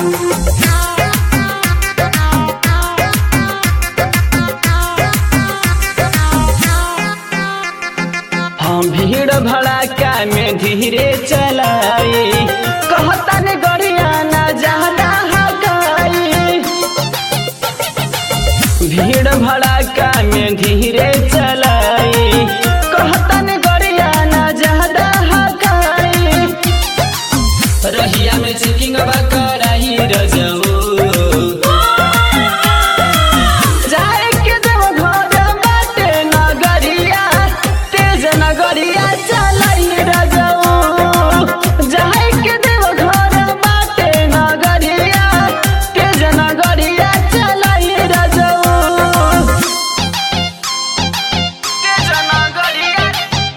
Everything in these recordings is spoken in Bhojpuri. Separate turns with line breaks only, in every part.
हम भीड़ भड़ाका में धीरे चलाई कहता ने गड़िया ना ज्यादा हकाई भीड़ भड़ाका में धीरे चलाई कहता ने गड़िया ना ज्यादा हकाई रहिया में चेकिंग कराई रजऊ जाए के देव घर बाटे नगरिया तेज नगरिया चलाई रजऊ जाए के देव घर बाटे नगरिया तेज नगरिया चलाई रजऊ तेज नगरिया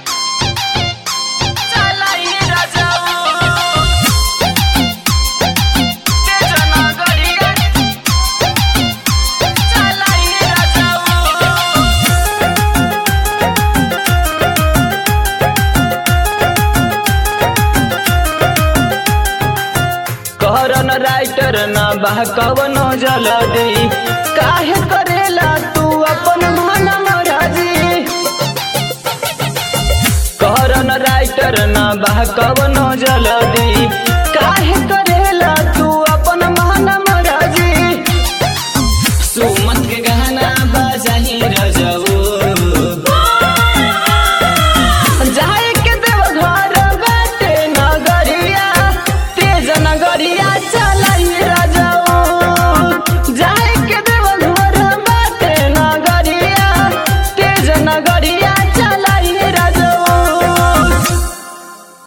चलाई रजऊ तेज नगरिया चलाई रजऊ कहरन राइटर न बा कवनो जलदी काहे करेला तू अपन मन मराजी कहरन राइटर न बा कवनो जलदी काहे